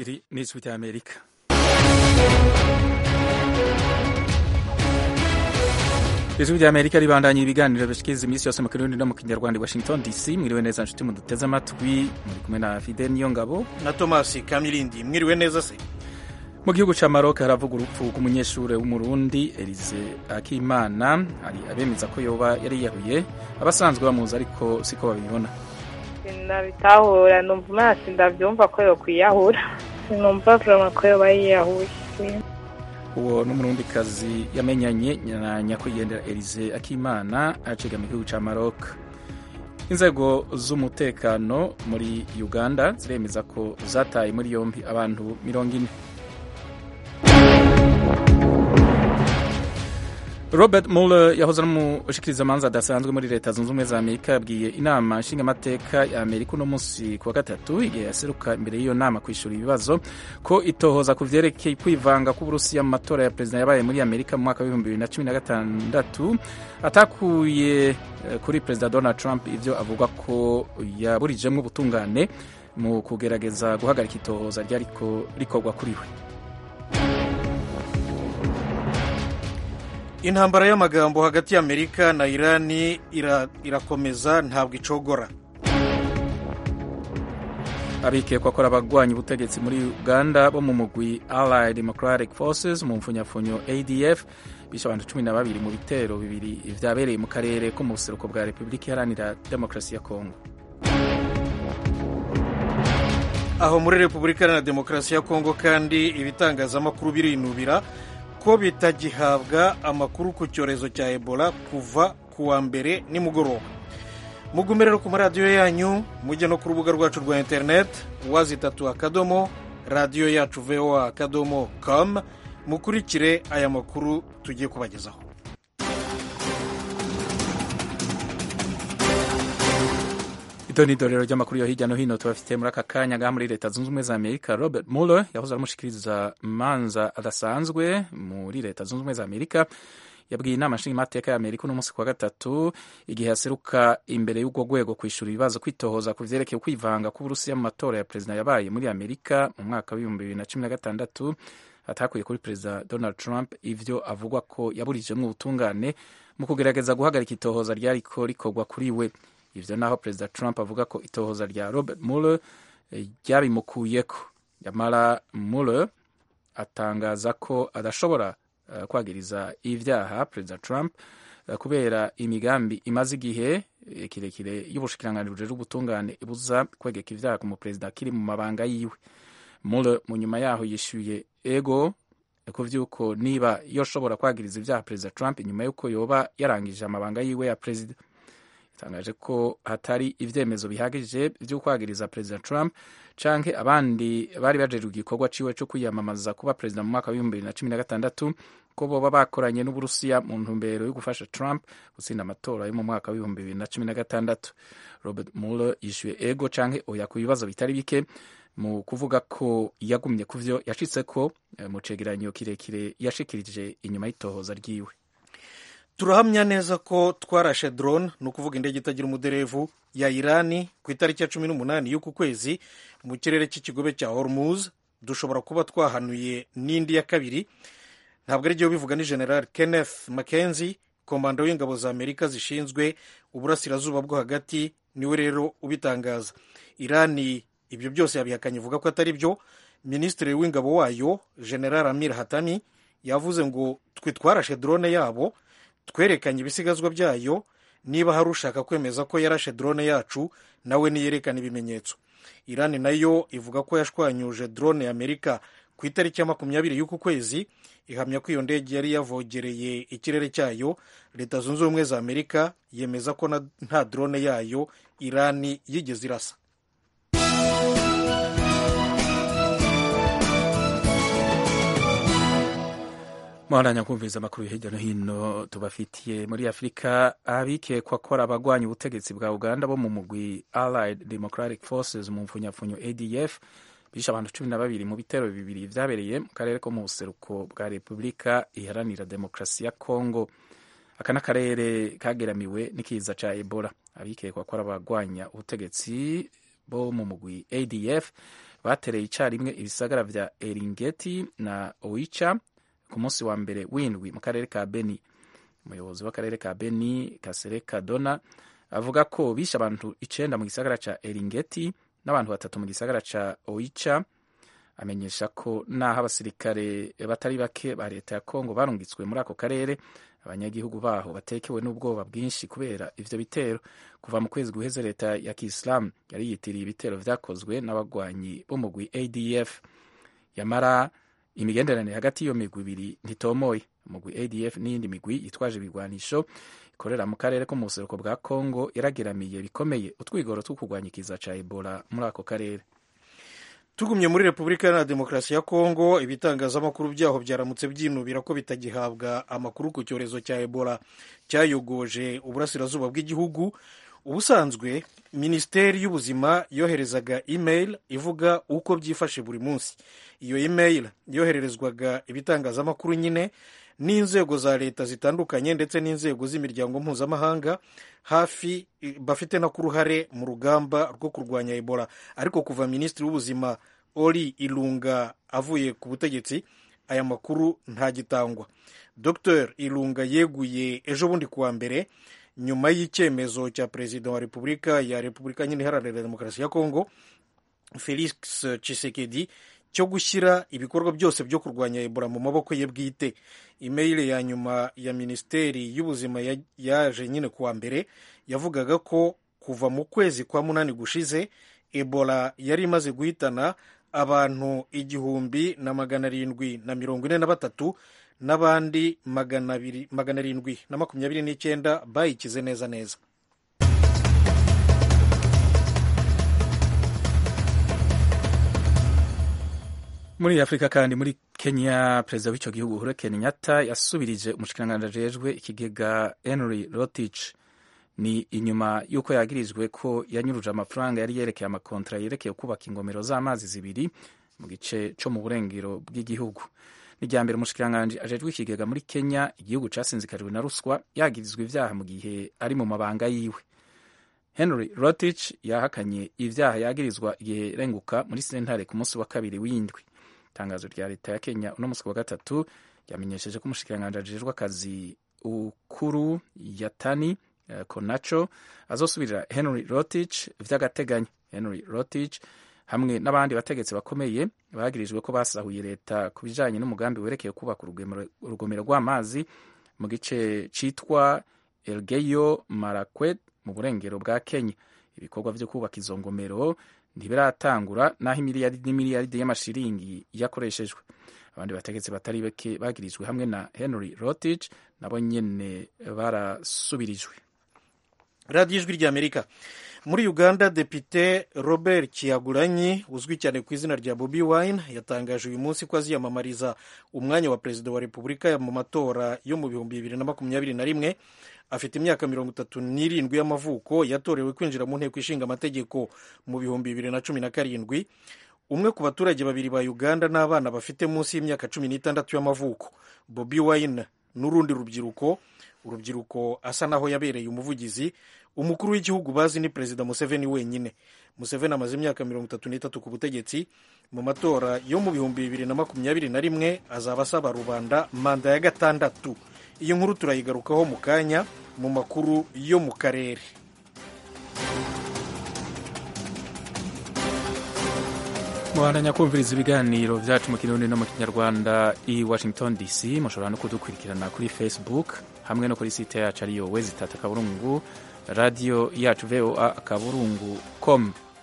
iri ni ijwi ry'amerika ijwi ry'amerika ribandanya ibiganiro bishikiriza iminsi yose mu kirundi no mu kinyarwanda i washington dc mwiriwe neza nshuti muduteze amatwi muri kumwe na fide niyo ngabo na tomasi kamirindi mwiriwe neza se mu gihugu ca maroc haravuga urupfu rw'umunyeshure w'umurundi elize akimana hari abemeza ko yoba yari yiyahuye abasanzwe bamuzi ariko siko babibona sinabitahura numva amaso ndabyumva ko yokwiyahura sinumva vrema ko yoba yiyahuye uwo n'umurundikazi yamenyanye na nyakwigendera elize akimana aciga mu gihugu ca maroc inzego z'umutekano muri uganda ziremeza ko zataye muri yombi abantu mirongo ine robert mueller yahoze ari umushikirizamanza adasanzwe muri leta zunze ubumwe za amerika yabwiye inama nshingamateka ya amerika uno munsi ku wa gatatu igihe yaseruka imbere y'iyo nama kwishura ibibazo ko itohoza ku vyerekeye kwivanga k'uburusiya mu matora ya perezida yabaye muri amerika mu mwaka w'ibihumbi bibiri na cumi na gatandatu atakuye kuri perezida donald trump ivyo avuga ko yaburijemwo ubutungane mu kugerageza guhagarika itohoza ryariko rikorwa kuri we intambara y'amagambo hagati y'amerika na irani irakomeza ntabwo icogora abikekwa ko abagwanya ubutegetsi muri uganda bo mu mugwi allied democratic forces mu mfunyafunyo adf bishe abantu cumi na babiri mu bitero bibiri vyabereye mu karere ko mu buseruko bwa repubulika iharanira demokarasi ya kongo aho muri repubulika iharanira demokarasi ya kongo kandi ibitangazamakuru birinubira ko bitagihabwa amakuru ku cyorezo cya ebola kuva ku wa mbere nimugoroba mugume rero ku maradiyo yanyu mujye no ku rubuga rwacu rwa interineti wazitatu akadomo radiyo yacu voa akadomo com mukurikire aya makuru tugiye kubagezaho ito ni idorero ry'amakuru yo hirya no hino tubafitiye muri aka kanya ngaha muri leta zunze ubumwe za amerika robert mueller yahoze aramushikiriza manza adasanzwe muri leta zunze ubumwe za amerika yabwiye inama nshingamateka ya amerika uno munsi kuwa gatatu igihe yaseruka imbere y'ubwo rwego kwishura ibibazo kwitohoza ku vyerekeye kwivanga k'uburusiya mu matora ya perezida yabaye muri amerika mu mwaka w'ibihumbi bibiri na cumi na gatandatu atakuye kuri perezida donald trump ivyo avugwa ko yaburijemwo ubutungane mu kugerageza guhagarika itohoza ryariko rikorwa kuri we ivyo naho perezida trump avuga ko itohoza rya robert mueller ryabimukuyeko yamara mueller atangaza ko adashobora uh, kwagiriza ivyaha perezida trump uh, kubera imigambi imaze igihe kirekire y'ubushikiranganji bujejwe ubutungane ibuza kwegeka ivyaha ku muperezida akiri mu mabanga yiwe mueller mu nyuma yaho yishuye ego ku vy'uko niba yoshobora kwagiriza ivyaha perezida trump inyuma y'uko yoba yarangije amabanga yiwe ya perezida yatangaje ko hatari ivyemezo bihagije vyo kwagiriza perezida trump canke abandi bari bajejwe igikorwa ciwe co kwiyamamaza kuba perezida mu mwaka w'ibihumbi bibiri na cumi na gatandatu ko boba bakoranye n'uburusiya mu ntumbero yo gufasha trump gutsinda amatora yo mu mwaka w'ibihumbi bibiri na cumi na gatandatu robert mueller yishuye ego canke oya ku bibazo bitari bike mu kuvuga ko yagumye ku vyo yashitseko mu cegeranyo kirekire yashikirije inyuma y'itohoza ryiwe turahamya neza ko twarashe drone ni ukuvuga indege itagira umuderevu ya irani ku itariki ya cumi n'umunani y'uku kwezi mu kirere cy'ikigobe cya hormuz dushobora kuba twahanuye n'indi ya kabiri ntabwo ari bivuga ni general kenneth mackenzie komando w'ingabo za amerika zishinzwe uburasirazuba bwo hagati niwe rero ubitangaza irani ibyo byose yabihakanye ivuga ko atari byo minisitiri w'ingabo wayo general amir hatami yavuze ngo twe twarashe drone yabo twerekanye ibisigazwa byayo niba hari ushaka kwemeza ko yarashe drone yacu nawe niyerekana ibimenyetso irani nayo ivuga ko yashwanyuje drone ya amerika ku itariki ya makumyabiri y'uku kwezi ihamya ko iyo ndege yari yavogereye ikirere cyayo leta zunze ubumwe za amerika yemeza ko nta drone yayo irani yigeze irasa muharanya kumviriza amakuru hirya no hino tubafitiye muri afurika abikekwa ko ari abagwanya ubutegetsi bwa uganda bo mu mugwi allied democratic forces mu mfunyafunyo adf bishe abantu cumi na babiri mu bitero bibiri vyabereye mu karere ko mu buseruko bwa repubulika iharanira demokarasi ya congo aka n'akarere kageramiwe n'ikiza ca ebola abikekwa ko ari abagwanya ubutegetsi bo mu mugwi adf batereye icyarimwe ibisagara vya eringeti na oicha ku munsi wa mbere w'indwi mu karere ka beni umuyobozi w'akarere ka beni kasereka dona avuga ko bishe abantu icenda mu gisagara ca eringeti n'abantu batatu mu gisagara ca oicha amenyesha ko naho abasirikare batari bake ba leta ya kongo barungitswe muri ako karere abanyagihugu baho batekewe n'ubwoba bwinshi kubera ivyo bitero kuva mu kwezi guheze leta ya kisilamu yari yitiriye ibitero vyakozwe n'abagwanyi b'umugwi adf yamara imigenderanire hagati y'iyo migwi ibiri ntitomoye umugwi adf n'iyindi migwi yitwaje ibigwanisho ikorera mu karere ko mu buseruko bwa kongo yarageramiye bikomeye utwigoro two kurwanya ikiza ca ebola muri ako karere tugumye muri repubulika iharanira demokarasi ya kongo ibitangazamakuru byaho byaramutse byinubira ko bitagihabwa amakuru ku cyorezo cya ebola cyayogoje uburasirazuba bw'igihugu ubusanzwe minisiteri y'ubuzima yoherezaga email ivuga uko byifashe buri munsi iyo email yohererezwaga ibitangazamakuru nyine n'inzego za leta zitandukanye ndetse n'inzego z'imiryango mpuzamahanga hafi bafite no ku ruhare mu rugamba rwo kurwanya ebola ariko kuva minisitiri w'ubuzima ori irunga avuye ku butegetsi aya makuru ntagitangwa dr irunga yeguye ejo bundi kuwa mbere nyuma y'icyemezo cya perezida wa repubulika ya repubulika nyine iharanira demokarasi ya kongo felix chisekedi cyo gushyira ibikorwa byose byo kurwanya ebola mu maboko ye bwite imeyile ya nyuma ya minisiteri y'ubuzima yaje nyine kuwa mbere yavugaga ko kuva mu kwezi kwa munani gushize ebola yari imaze guhitana abantu igihumbi na magana arindwi na mirongo ine na batatu n'abandi magana arindwi na makumyabiri n'icyenda bayikize neza neza muri afurika kandi muri kenya perezida w'icyo gihugu uhuru kenyatta yasubirije umushikiranganji ajejwe ikigega henry rotich ni inyuma y'uko yagirijwe ko yanyuruje amafaranga yari yerekeye amakontra yerekeye kubaka ingomero z'amazi zibiri mu gice cyo mu burengero bw'igihugu ni irya mbere umushikiranganji ajejwe ikigega muri kenya igihugu casinzikariwe na ruswa yagirizwa ivyaha mu gihe ari mu mabanga yiwe henry rotich yahakanye ivyaha yagirizwa igihe renguka muri sentare ku munsi wa kabiri w'indwi itangazo rya leta ya kenya uno munsi wa gatatu ryamenyesheje ko umushikiranganji ajejwe akazi ukuru yatani uh, konacho azosubirira henry rotich vy'agateganyo henry rotich hamwe n'abandi bategetsi bakomeye bagirijwe ko basahuye leta ku bijanye n'umugambi werekeye kubaka urugomero rw'amazi mu gice citwa elgeyo marakwet mu burengero bwa kenya ibikorwa vyo kubaka izo ngomero ntibiratangura naho imiliyaridi n'imiliyaridi y'amashiringi yakoreshejwe abandi bategetsi batari bake bagirijwe hamwe na henry rotich nabo nyene barasubirijwe radiyo ijwi ry'amerika muri uganda depite robert kiyaguranyi uzwi cyane ku izina rya bobi wine yatangaje uyu munsi ko aziyamamariza umwanya wa perezida wa repubulika mu matora yo mu bihumbi bibiri na makumyabiri na rimwe afite imyaka mirongo itatu n'irindwi y'amavuko yatorewe kwinjira mu nteko ishinga amategeko mu bihumbi bibiri na cumi na karindwi umwe ku baturage babiri ba uganda n'abana bafite munsi y'imyaka cumi n'itandatu y'amavuko bobi wine n'urundi rubyiruko urubyiruko asa naho yabereye umuvugizi umukuru w'igihugu bazi ni perezida museveni wenyine museveni amaze imyaka mirongo itatu n'itatu ku butegetsi mu matora yo mu bihumbi bibiri na makumyabiri na rimwe azaba asaba rubanda manda ya gatandatu iyi nkuru turayigarukaho mu kanya mu makuru yo mu karere muhandanya kumviriza ibiganiro byacu mu kirundi no mu kinyarwanda i washington dc mushobora no kudukurikirana kuri facebook hamwe no kuri site yacu ariyo wezitata akaburungu radiyo yacu voa akaburungu com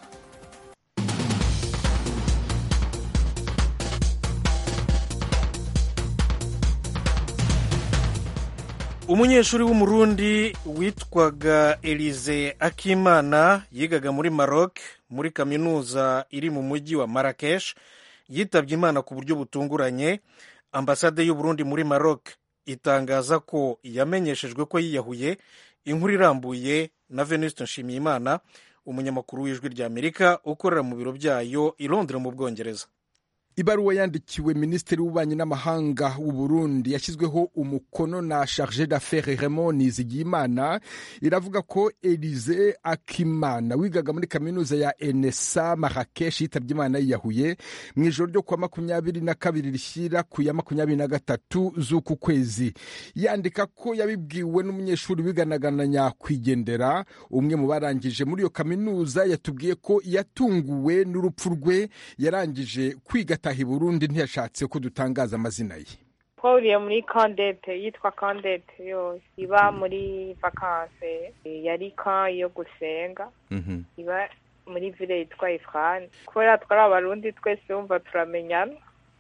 umunyeshuri w'umurundi witwaga elize akimana yigaga muri maroc muri kaminuza iri mu mujyi wa marakesh yitabye imana ku buryo butunguranye ambasade y'uburundi muri maroc itangaza ko yamenyeshejwe ko yiyahuye inkuru irambuye na venuste nshimiyimana umunyamakuru w'ijwi rya amerika ukorera mu biro byayo i londres mu bwongereza ibaruwa yandikiwe minisitiri w'ububanyi n'amahanga w'u Burundi yashyizweho umukono na charge d'affaires Raymond Nizigiyimana iravuga ko Elize Akimana wigaga muri kaminuza ya NSA Marrakesh yitabye Imana yiyahuye mu ijoro ryo kuwa makumyabiri na kabiri rishyira ku ya makumyabiri na gatatu z'uku kwezi yandika ko yabibwiwe n'umunyeshuri wiganaga na nyakwigendera umwe mu barangije muri iyo kaminuza yatubwiye ko yatunguwe n'urupfu rwe yarangije kwiga ataha i Burundi ntiyashatse ko dutangaza amazina ye twahuriye muri kandete yitwa kandete yose iba muri vakanse yari ka yo gusenga iba muri vile yitwa ifrani kubera twari abarundi twese wumva turamenyana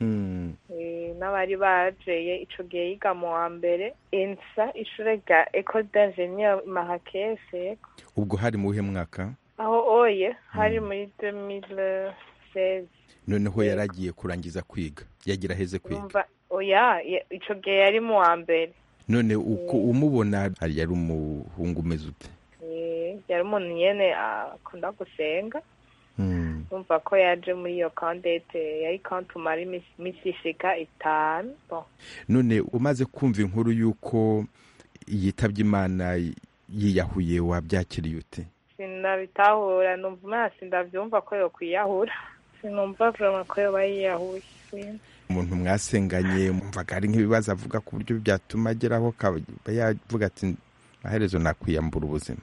n'abari bajeye ico gihe yiga mu wa mbere ensa ishure rya ecole d'ingenieur mahakese ubwo hari mu wuhe mwaka aho oye hari muri 2016 noneho yaragiye kurangiza kwiga yagira aheze kwiga oya ico gihe yari mu wa mbere none uko umubona hari yari umuhungu umeze ute yari umuntu nyene akunda gusenga umva ko yaje muri iyo kandete yari kantumara imisi ishika itanu none umaze kumva inkuru y'uko yitabye imana yiyahuye wabyakiriye ute sinabitahura numva umwana sindavyumva ko yokwiyahura sinumva vrema ko yoba yiyahuye umuntu mwasenganye mumvaga hari nk'ibibazo avuga ku buryo byatuma ageraho akaba yavuga ati amaherezo nakwiyambura ubuzima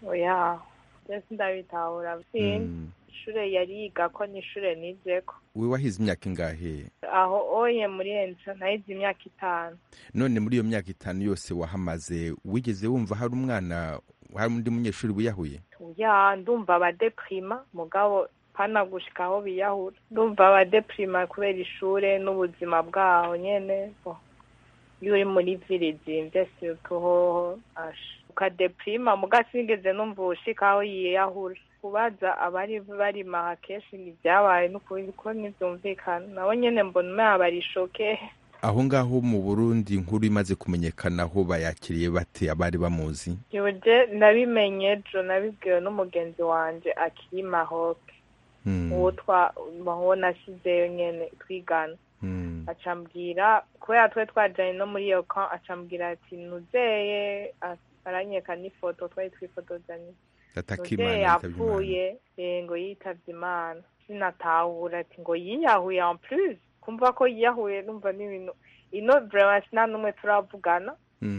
oya byose ndabitahura sindi ishure yari yigako n'ishure nizeko we wahize imyaka ingahe aho oye muri ensa nahize imyaka itanu none muri iyo myaka itanu yose wahamaze wigeze wumva hari umwana hari undi munyeshuri wiyahuye ya ndumva abadeprima mugabo pana gushika aho biyahura ndumva abadeprima kubera ishure n'ubuzima bwaho nyene iyo uri muri vile zimvye surtout hoho ukadeprima muga sinigeze numva ushika aho yiyahura kubaza abari bari mahakeshi ntibyabaye n'ukuri ko ntibyumvikana nabo nyene mbona umenya barishoke aho ngaho mu burundi inkuru imaze kumenyekana aho bayakiriye bate abari bamuzi yuje nabimenye ejo nabibwiwe n'umugenzi wanje akiri mahoke uwo twaho nashyizeyo nyene twigana acambwira kubera twe twajanye no muri iyo kan acambwira ati nuzeye aranyeka n'ifoto twari twifotozanye nuzeye yapfuye ngo yitavye imana sinatahura ati ngo yiyahuye en plus kumva ko yiyahuye numva n'ibintu ino vraiment sina n'umwe turavugana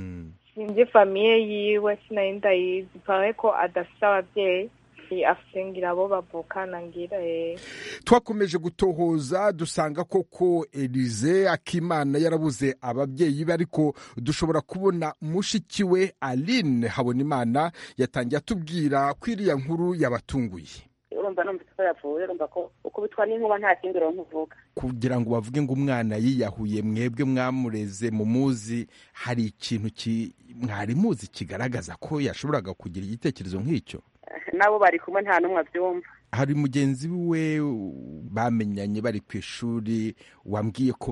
sinzi famiye yiwe sinari ndayizi pare ko adafise abavyeyi afise ngira abo bavukana ngira twakomeje gutohoza dusanga koko elize akimana yarabuze ababyeyi be ariko dushobora kubona mushiki we aline habonimana yatangiye atubwira ko iriya nkuru yabatunguye urumva numvise ko yapfuye urumva ko ukubitwa n'inkuba nta kindi uronka uvuga kugira ngo bavuge ngo umwana yiyahuye mwebwe mwamureze mu muzi hari ikintu mwari muzi kigaragaza ko yashoboraga kugira igitekerezo nk'icyo nabo bari kumwe nta n'umwe abyumva hari mugenzi we bamenyanye bari ku ishuri wambwiye ko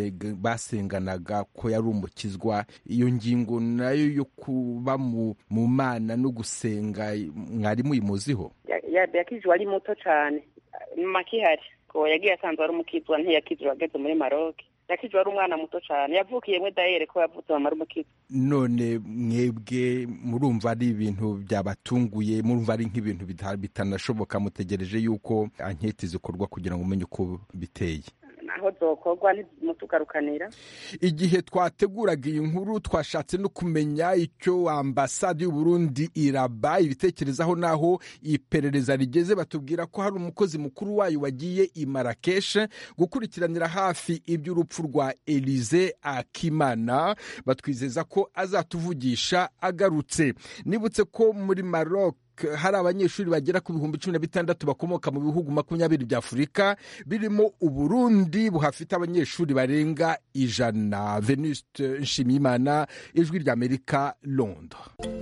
basenganaga ko yari umukizwa iyo ngingo nayo yo kuba mu mana no gusenga mwari muyimuziho yakijwe ari muto cyane makihari ko yagiye asanzwe ari umukizwa ntiyakizwa ageze muri maroke yakijwe ari umwana muto cyane yavukiye mwe dayere ko yavutse mama ari umukizwa none mwebwe murumva ari ibintu byabatunguye murumva ari nk'ibintu bitanashoboka mutegereje yuko anketi zikorwa kugira ngo umenye uko biteye naho zokorwa ntimutugarukanira igihe twateguraga iyi nkuru twashatse no kumenya icyo ambasade y'uburundi iraba ibitekerezaho n'aho iperereza rigeze batubwira ko hari umukozi mukuru wayo wagiye i marakeshe gukurikiranira hafi iby'urupfu rwa elize akimana batwizeza ko azatuvugisha agarutse nibutse ko muri maroc hari abanyeshuri bagera ku bihumbi cumi na bitandatu bakomoka mu bihugu makumyabiri bya afurika birimo uburundi buhafite abanyeshuri barenga ijana venuste nshimiyimana ijwi ry'amerika londres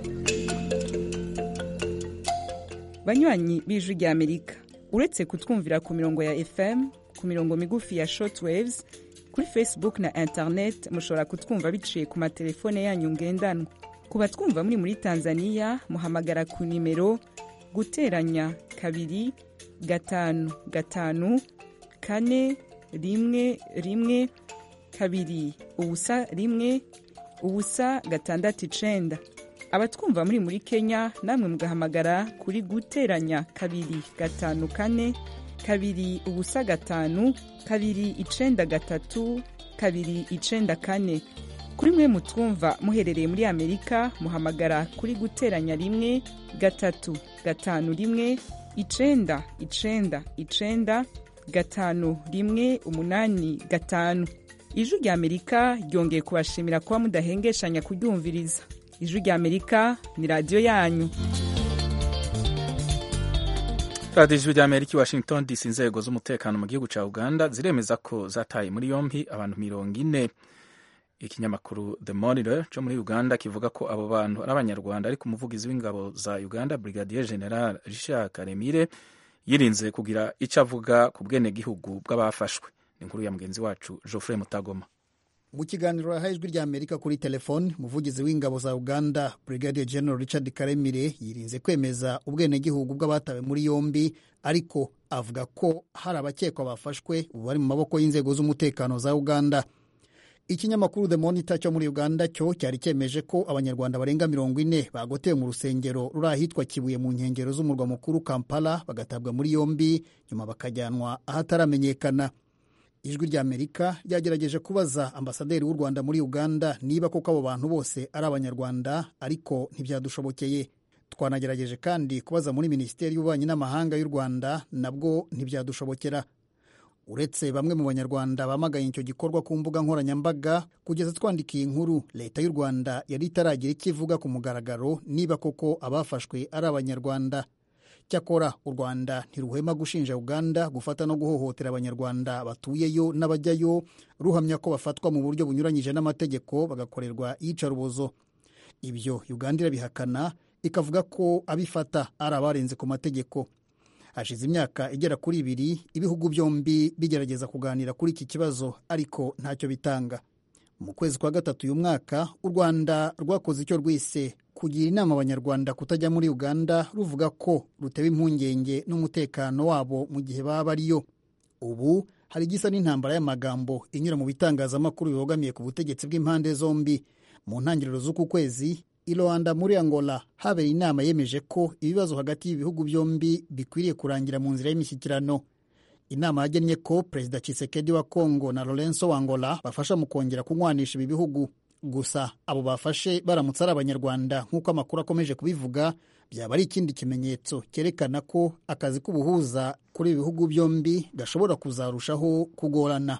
banywanyi b'ijwi ry'amerika uretse kutwumvira ku mirongo ya fm ku mirongo migufi ya shortwaves kuri facebook na internet mushobora kutwumva biciye ku matelefone yanyu ngendanwa ku batwumva muri muri tanzania muhamagara ku nimero guteranya kabiri gatanu gatanu kane rimwe rimwe kabiri ubusa rimwe ubusa gatandatu icenda abatwumva muri muri kenya namwe mugahamagara kuri guteranya kabiri gatanu kane kabiri ubusa gatanu kabiri icenda gatatu kabiri icenda kane kuri mwe mutwumva muherereye muri amerika muhamagara kuri guteranya rimwe gatatu gatanu rimwe icenda icenda icenda gatanu rimwe umunani gatanu ijwi rya amerika ryongeye kubashimira kuba mudahengeshanya kuryumviriza ijwi rya amerika ni radiyo yanyu radiyo ijwi rya amerika i washington dc inzego z'umutekano mu gihugu cya uganda ziremeza ko zataye muri yombi abantu mirongo ine ikinyamakuru the monitor cyo muri uganda kivuga ko abo bantu ari abanyarwanda ariko umuvugizi w'ingabo za uganda brigadier general richard karemire yirinze kugira icyo avuga ku bwenegihugu bw'abafashwe ni inkuru ya mugenzi wacu geoffrey mutagoma mu kiganiro yahaye ijwi rya amerika kuri telefoni umuvugizi w'ingabo za uganda brigadier general richard karemire yirinze kwemeza ubwenegihugu bw'abatawe muri yombi ariko avuga ko hari abakekwa bafashwe ubu bari mu maboko y'inzego z'umutekano za uganda ikinyamakuru the monitor cyo muri uganda cyo cyari cyemeje ko abanyarwanda barenga mirongo ine bagotewe mu rusengero ruri ahitwa kibuye mu nkengero z'umurwa mukuru kampala bagatabwa muri yombi nyuma bakajyanwa ahataramenyekana ijwi rya amerika ryagerageje kubaza ambasaderi w'u rwanda muri uganda niba koko abo bantu bose ari abanyarwanda ariko ntibyadushobokeye twanagerageje kandi kubaza muri minisiteri y'ububanyi n'amahanga y'u rwanda nabwo ntibyadushobokera uretse bamwe mu banyarwanda bamagaye icyo gikorwa ku mbuga nkoranyambaga kugeza twandikiye inkuru leta y'u rwanda yari itaragira icyo ivuga ku mugaragaro niba koko abafashwe ari abanyarwanda cyakora u rwanda ntiruhwema gushinja uganda gufata no guhohotera abanyarwanda batuyeyo n'abajyayo ruhamya ko bafatwa mu buryo bunyuranyije n'amategeko bagakorerwa iyicarubozo ibyo uganda irabihakana ikavuga ko abifata ari abarenze ku mategeko hashize imyaka igera kuri ibiri ibihugu byombi bigerageza kuganira kuri iki kibazo ariko ntacyo bitanga mu kwezi kwa gatatu uyu mwaka u rwanda rwakoze icyo rwise kugira inama abanyarwanda kutajya muri uganda ruvuga ko rutewe impungenge n'umutekano wabo mu gihe baba bariyo ubu hari igisa n'intambara y'amagambo inyura mu bitangazamakuru bibogamiye ku butegetsi bw'impande zombi mu ntangiriro z'uku kwezi i rwanda muri angola habereye inama yemeje ko ibibazo hagati y'ibihugu byombi bikwiriye kurangira mu nzira y'imishyikirano inama yagennye ko perezida Tshisekedi wa congo na lorenzo wa angola bafasha mu kongera kunywanisha ibi bihugu gusa abo bafashe baramutse ari abanyarwanda nk'uko amakuru akomeje kubivuga byaba ari ikindi kimenyetso cyerekana ko akazi k'ubuhuza kuri ibi bihugu byombi gashobora kuzarushaho kugorana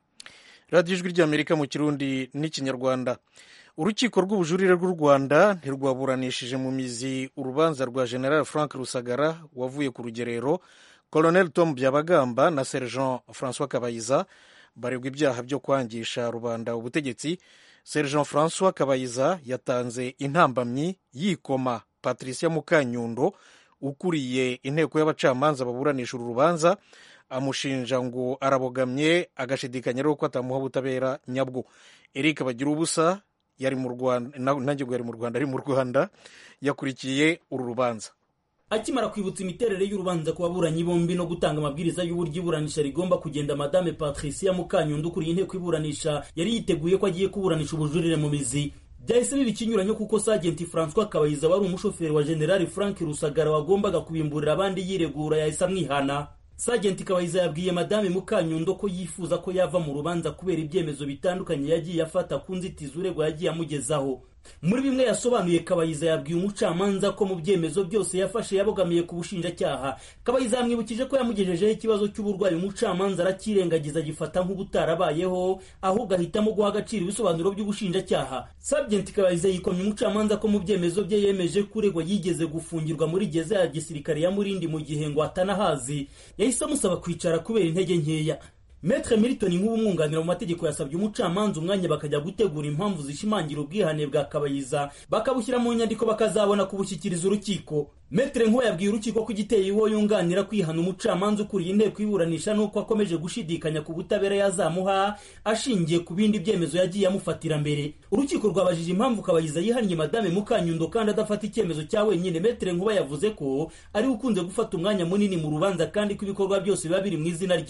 radiyo ijwi ry'amerika mu kirundi n'ikinyarwanda urukiko rw'ubujurire rw'u rwanda ntirwaburanishije mu mizi urubanza rwa general frank rusagara wavuye ku rugerero colonel tom byabagamba na sergent francois kabayiza baregwa ibyaha byo kwangisha rubanda ubutegetsi sergent francois kabayiza yatanze intambamyi yikoma patricia mukanyundo ukuriye inteko y'abacamanza baburanisha uru rubanza amushinja ngo arabogamye agashidikanya rero ko atamuha ubutabera nyabwo eric bagira ubusa yari mu rwanda nanjye ngo yari mu rwanda ari mu rwanda yakurikiye uru rubanza akimara kwibutsa imiterere y'urubanza ku baburanyi bombi no gutanga amabwiriza y'uburyo iburanisha rigomba kugenda madame patricia mukanyundo ukuriye inteko iburanisha yari yiteguye ko agiye kuburanisha ubujurire mu mizi byahise biba ikinyuranyo kuko sagenti francois kabayiza wari umushoferi wa generali frank rusagara wagombaga kubimburira abandi yiregura yahise amwihana sagenti kabayiza yabwiye madame mukanyundo ko yifuza ko yava mu rubanza kubera ibyemezo bitandukanye yagiye afata ku nzitizi uregwa yagiye amugezaho muri bimwe yasobanuye kabayiza yabwiye umucamanza ko mu byemezo byose yafashe yabogamiye ku bushinjacyaha kabayiza yamwibukije ko yamugejejeho ikibazo cy'uburwayi umucamanza arakirengagiza agifata nk'ubutarabayeho ahubwo ahitamo guha agaciro ibisobanuro by'ubushinjacyaha sabjenti kabayiza yikomye umucamanza ko mu byemezo bye yemeje ko uregwa yigeze gufungirwa muri geza ya gisirikare ya murindi mu gihe ngo atanahazi yahise amusaba kwicara kubera intege nkeya Metre Milton nk'ubumwunganira mu mategeko yasabye umucamanza umwanya bakajya gutegura impamvu zishimangira ubwihane bwa Kabayiza bakabushyira mu nyandiko bakazabona kubushyikiriza urukiko Metre Nkuba yabwiye urukiko ko igiteye uwo yunganira kwihana umucamanza ukuriye inteko iburanisha nuko akomeje gushidikanya ku butabera yazamuha ashingiye ku bindi byemezo yagiye amufatira mbere urukiko rwabajije impamvu Kabayiza yihannye madame Mukanyundo kandi adafata icyemezo cya wenyine Metre Nkuba yavuze ko ari ukunze gufata umwanya munini mu rubanza kandi ko ibikorwa byose biba biri mu izina rye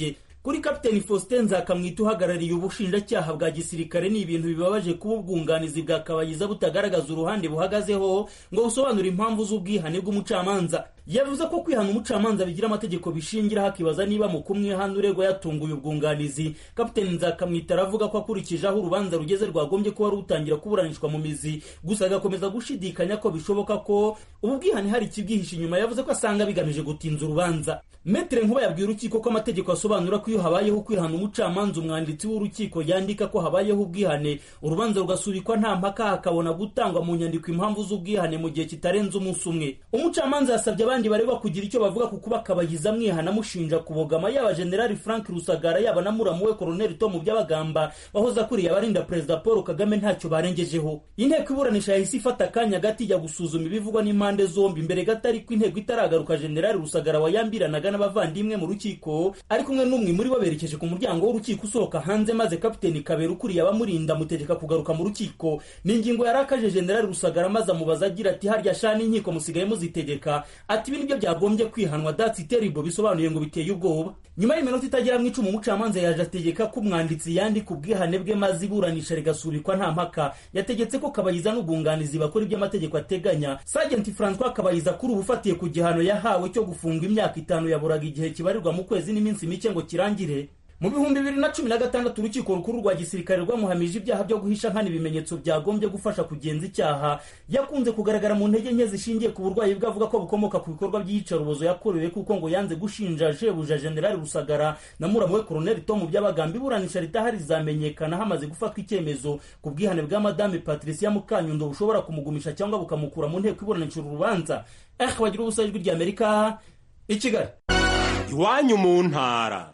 kuri kapiteni faustin nzakamwita uhagarariye ubushinjacyaha bwa gisirikare ni ibintu bibabaje kuba ubwunganizi bwa kabayiza butagaragaza uruhande buhagazeho ngo busobanure impamvu z'ubwihane bw'umucamanza yavuze ko kwihana umucamanza bigira amategeko bishingiraho akibaza niba mu kumwihana uregwa yatunguye ubwunganizi kapiteni nzakamwita aravuga ko akurikije aho urubanza rugeze rwagombye kuba rutangira kuburanishwa mu mizi gusa agakomeza gushidikanya ko bishoboka ko ubu bwihane hari ikibwihishe inyuma yavuze ko asanga bigamije gutinza urubanza metere nkuba yabwiye urukiko ko amategeko asobanura ko iyo habayeho kwihana umucamanza umwanditsi w'urukiko yandika ko habayeho ubwihane urubanza rugasubikwa nta mpaka hakabona gutangwa mu nyandiko impamvu z'ubwihane mu gihe kitarenze umunsi umwe umucamanza yasabye abandi baregwa kugira icyo bavuga ku kuba kabayiza amwihana amushinja kubogama yaba generali frank rusagara yaba na muramu we koroneli tomu by'abagamba wahoze akuriye abarinda perezida paul kagame ntacyo barengejeho inteko iburanisha yahise ifata akanya gati ijya gusuzuma ibivugwa n'impande zombi mbere gato ariko inteko itaragaruka generali rusagara wayambiranaga n'abavandimwe mu rukiko ari kumwe n'umwe muri bo berekeje ku muryango w'urukiko usohoka hanze maze kapiteni kabera ukuriye abamurinda amutegeka kugaruka mu rukiko ni ingingo yarakaje generali rusagara maze amubaza agira ati harya sha n'inkiko musigaye muzitegeka ati ibi nibyo byagombye kwihanwa datsi teribo bisobanuye ngo biteye ubwoba nyuma y'iminota itagera mu icumi umucamanza yaje ategeka ko umwanditsi yandika ubwihane bwe maze iburanisha rigasubikwa nta mpaka yategetse ko kabayiza n'ubwunganizi bakora ibyo amategeko ateganya sagenti francois kabayiza kuri ubu ufatiye ku gihano yahawe cyo gufungwa imyaka itanu yaburaga igihe kibarirwa mu kwezi n'iminsi mike ngo kirangire mu bihumbi bibiri na cumi na gatandatu urukiko rukuru rwa gisirikare rwamuhamije ibyaha byo guhisha nkana ibimenyetso byagombye gufasha kugenza icyaha yakunze kugaragara mu ntege nke zishingiye ku burwayi bwe avuga ko bukomoka ku bikorwa by'iyicarubozo yakorewe kuko ngo yanze gushinja shebuja generali rusagara na muramu we koroneli tomu by'abagamba iburanisha ritahari rizamenyekana hamaze gufatwa icyemezo ku bwihane bwa madame patricia mukanyundo bushobora kumugumisha cyangwa bukamukura mu nteko iburanisha uru rubanza eh bagira ubusa ijwi ry'amerika i kigali iwanyu mu ntara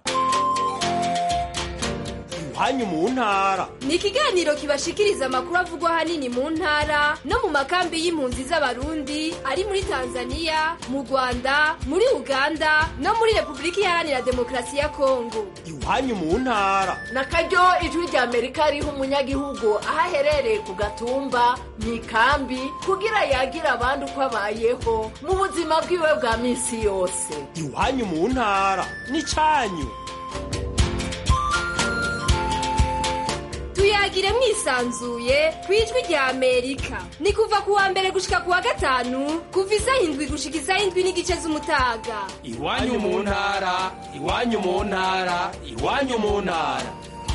iwanyu mu ntara ni ikiganiro kibashikiriza amakuru avugwa ahanini mu ntara no mu makambi y'impunzi z'abarundi ari muri tanzania mu rwanda muri uganda no muri repubulika iharanira demokarasi ya kongo iwanyu mu ntara na karyo ijwi rya amerika riha umunyagihugu aho aherereye ku gatumba mu ikambi kugira yagira abandi uko abayeho mu buzima bwiwe bwa minsi yose iwanyu mu ntara ni cyanyu tuyagire mwisanzuye ku ijwi rya amerika ni kuva ku wa mbere gushika ku wa gatanu kuva isaha indwi gushika isaha indwi n'igice z'umutaga iwanyu mu ntara iwanyu mu ntara iwanyu mu ntara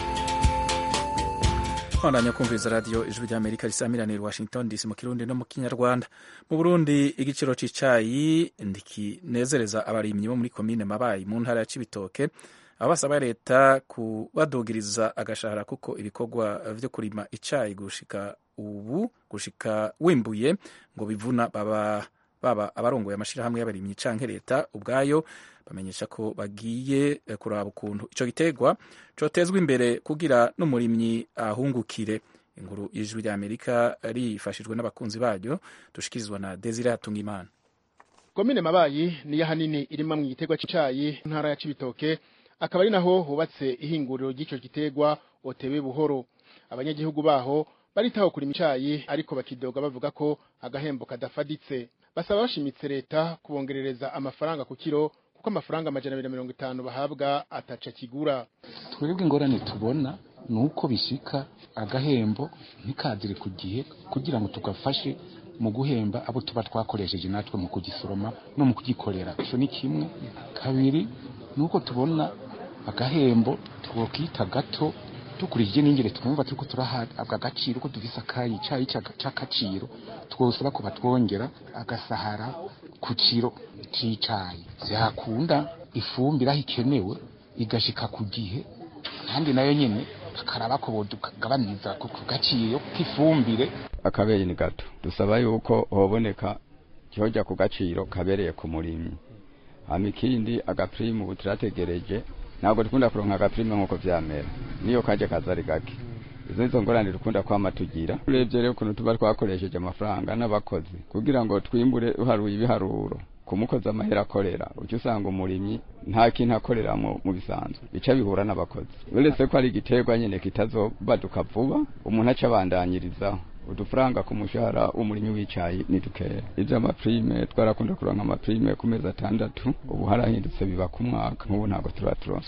bandanya kumviriza radiyo ijwi rya amerika risamiranira washington dc mu kirundi no mu kinyarwanda mu burundi igiciro cy'icayi ndikinezereza abarimyi bo muri komine mabayi mu ntara ya cibitoke aho basaba leta kubadugiriza agashahara kuko ibikorwa vyo kurima icayi gushika ubu gushika wimbuye ngo bivuna baba baba abarongoye amashirahamwe y'abarimyi canke leta ubwayo bamenyesha ko bagiye kuraba ukuntu ico giterwa cotezwa imbere kugira n'umurimyi ahungukire inkuru y'ijwi rya amerika rifashijwe n'abakunzi baryo dushikirizwa na desire hatungimana komine mabayi niyo ahanini irima mu giterwa c'icayi ntara ya cibitoke akaba ari naho hubatse ihinguriro ry'ico giterwa otewe buhoro abanyagihugu baho baritaho kurima icayi ariko bakidoga bavuga ko agahembo kadafaditse basaba bashimitse leta kubongerereza amafaranga ku kiro kuko amafaranga amajana abiri na mirongo itanu bahabwa ataca kigura twebwe ingorane tubona ni uko bishika agahembo ntikazire ku gihe kugira ngo tugafashe mu guhemba abo tuba twakoresheje natwe mu kugisoroma no mu kugikorera ico ni kimwe kabiri ni uko tubona agahembo twokita gato dukurikije n'ingere twumva turiko turahabwa agaciro ko dufise akayi icayi c'agaciro twosaba ko batwongera agasahara ku kiro c'icayi vyakunda ifumbire aho ikenewe igashika ku gihe kandi nayo nyene bakaraba ko bodugabaniriza ku gaciro k'ifumbire akabeyi ni gato dusaba yuko hoboneka cyoja ku gaciro kabereye ku murimyi hama ikindi agapirimu ubu turategereje ntabwo dukunda kuronka agapirimu nk'uko vyamera niyo kaje kaza ari gake izo nizo ngorane dukunda kwama tugira urebye rero ukuntu tuba twakoresheje amafaranga n'abakozi kugira ngo twimbure uharuye ibiharuro ku mukozi amahera akorera uca usanga umurimyi nta kintu akorera mu bisanzwe bica bihura n'abakozi uretse ko ari igiterwa nyene kitazobaduka vuba umuntu aca abandanyirizaho udufaranga ku mushahara w'umurimyi w'icayi ni dukeya ivyo amaprime twarakunda kuronka amaprime ku mezi atandatu ubu harahindutse biba ku mwaka nk'ubu ntabwo turaturonsa leta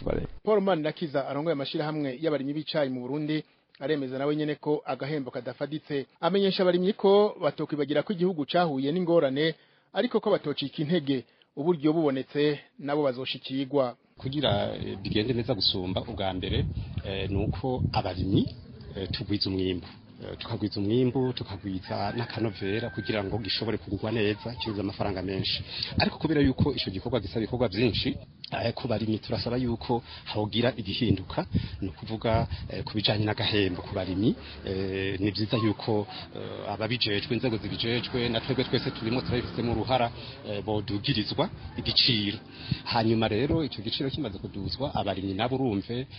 paul manirakiza arongoye amashirahamwe y'abarimyi b'icayi mu burundi aremeza nawe nyene ko agahembo kadafaditse amenyesha abarimyi ko batokwibagira ko igihugu cahuye n'ingorane ariko ko batocika intege uburyo bubonetse nabo bazoshikirwa kugira bigende neza gusumba ubwa mbere ni uko abarimyi tugwiza umwimbu tukagwiza umwimbu tukagwiza n'akanovera kugira ngo gishobore kugurwa neza kibuze amafaranga menshi ariko kubera yuko icyo gikorwa gisaba ibikorwa byinshi ku barimyi turasaba yuko hogira igihinduka ni ukuvuga ku bijyanye n'agahembo ku barimyi ni byiza yuko ababijejwe inzego zibijejwe na twebwe twese turimo turabifitemo uruhara bodugirizwa igiciro hanyuma rero icyo giciro kimaze kuduzwa abarimyi nabo urumve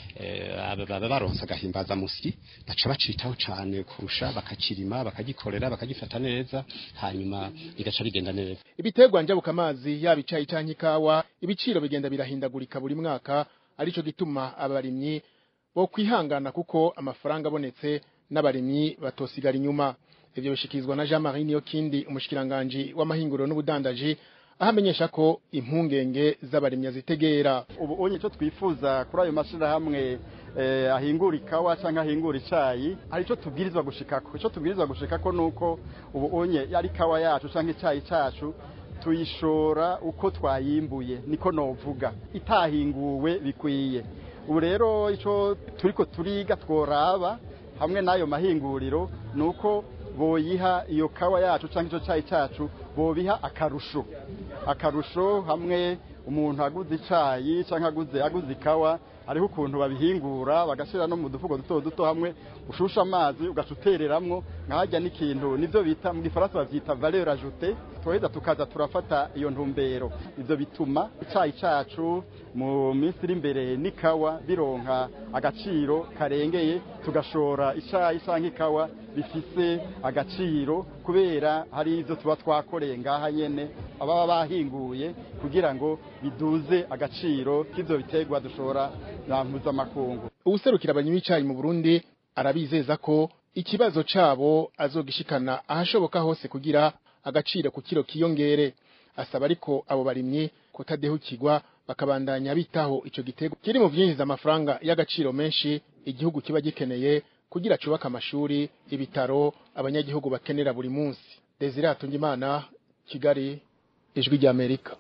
baba baronsa agahimbazamusyi baca bacitaho cyane kurusha bakakirima bakagikorera bakagifata neza hanyuma bigaca bigenda neza ibiterwa njabuka amazi yaba icayi canke ikawa ibiciro bigenda birahindagurika buri mwaka arico gituma abarimyi bo kwihangana kuko amafaranga abonetse n'abarimyi batosigara inyuma ivyo bishikirizwa na Jean Marie Niyokindi umushikiranganje w'amahinguriro n'ubudandaji aho amenyesha ko impungenge z'abarimyi azitegera ubu onye icyo twifuza kuri ayo mashirahamwe ahingura ikawa cyangwa ahingura icyayi hari icyo tubwirizwa gushikako icyo tubwirizwa gushikako ni uko ubu onye ari ikawa yacu cyangwa icyayi cyacu tuyishora uko twayimbuye niko novuga itahinguwe bikwiye ubu rero icyo turiko turiga tworaba hamwe n'ayo mahinguriro ni uko boyiha iyo kawa yacu cyangwa icyo cyayi cyacu bobiha akarusho akarusho hamwe umuntu aguze icyayi cyangwa aguze aguze ikawa hariho ukuntu babihingura bagashyira no mu dufuko duto duto hamwe ushusha amazi ugaca utereramwo nkahajya n'ikintu nibyo bita mu gifaransa babyita valeur ajoute tuheza tukaza turafata iyo ntumbero ibyo bituma icyayi cyacu mu minsi iri imbere n'ikawa bironka agaciro karengeye tugashora icyayi cyangwa ikawa bifise agaciro kubera hari ibyo tuba twakoreye ngaha nyene ababa bahinguye kugira ngo biduze agaciro k'ibyo biterwa dushora na mpuzamakungu uwuserukira abarimyi b'icayi mu Burundi arabizeza ko ikibazo cabo azogishikana ahashoboka hose kugira agaciro ku kiro kiyongere asaba ariko abo barimyi kutadehukirwa bakabandanya bitaho ico gitego kiri mu vyinjiza amafaranga y'agaciro menshi igihugu kiba gikeneye kugira cubaka amashuri ibitaro abanyagihugu bakenera buri munsi Desire Hatungimana Kigali ijwi rya Amerika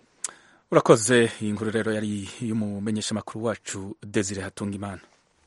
urakoze iyi nkuru rero yari y'umumenyeshamakuru wacu Desire Hatungimana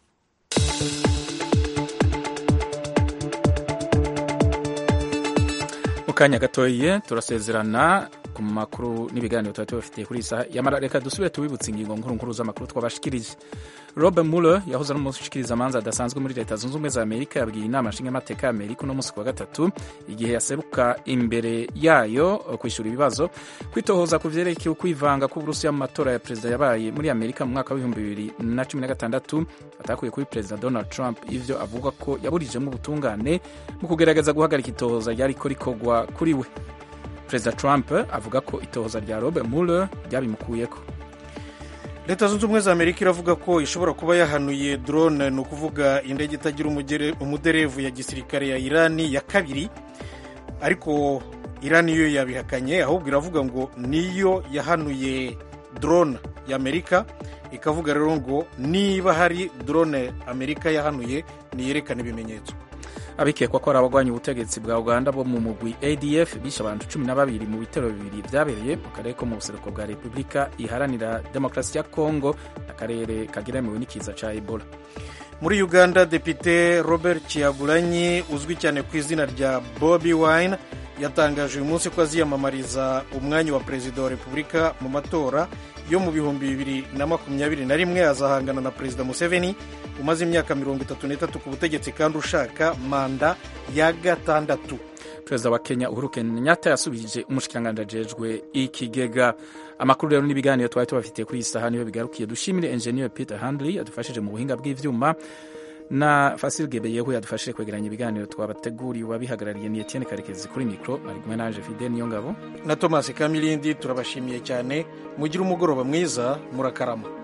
mu kanya gatoye turasezerana ku makuru n'ibiganiro tuba tubafitiye kuri iyi saha yamara reka dusubire tubibutse ingingo nkuru nkuru z'amakuru twabashikirije Robert Mueller yahoze ari umushikiriza amanza adasanzwe muri leta zunze ubumwe za Amerika yabwiye inama nshingamateka ya Amerika uno munsi wa gatatu igihe yaseruka imbere yayo kwishyura ibibazo kwitohoza ku vyerekeye ukwivanga k'Uburusiya mu matora ya perezida yabaye muri Amerika mu mwaka w'ibihumbi bibiri na cumi na gatandatu atakuye kuri perezida Donald Trump ivyo avuga ko yaburijemo ubutungane mu kugerageza guhagarika itohoza ryariko rikorwa kuri we perezida Trump avuga ko itohoza rya Robert Mueller ryabimukuyeko leta zunze ubumwe za amerika iravuga ko ishobora kuba yahanuye drone ni ukuvuga indege itagira umuderevu ya gisirikare ya irani ya kabiri ariko irani yo yabihakanye ahubwo iravuga ngo niyo yahanuye drone ya amerika ikavuga rero ngo niba hari drone amerika yahanuye niyerekane ibimenyetso abikekwa ko ari abagwanya ubutegetsi bwa uganda bo mu mugwi adf bishe abantu cumi na babiri mu bitero bibiri byabereye mu karere ko mu buseruko bwa repubulika iharanira demokarasi ya kongo akarere kageramiwe n'ikiza ca ebola muri uganda depite robert kiyagulanyi uzwi cyane ku izina rya bobi wine yatangaje uyu munsi ko aziyamamariza umwanya wa perezida wa repubulika mu matora yo mu bihumbi bibiri na makumyabiri na rimwe azahangana na perezida museveni umaze imyaka mirongo itatu n'itatu ku butegetsi kandi ushaka manda ya gatandatu perezida wa kenya uhuru kenyatta yasubije umushikiranganji ajejwe ikigega amakuru rero n'ibiganiro twari tubafitiye kuri iyi saha niyo bigarukiye dushimire engineer peter handley yadufashije mu buhinga bw'ivyuma na Fasil Gebeyehu yadufashije kwegeranya ibiganiro twabateguriye wabihagarariye ni Etienne Karekezi kuri mikro ari kumwe naje Fidel Niyongabo na Thomas Kamilindi turabashimiye cyane mugira umugoroba mwiza murakarama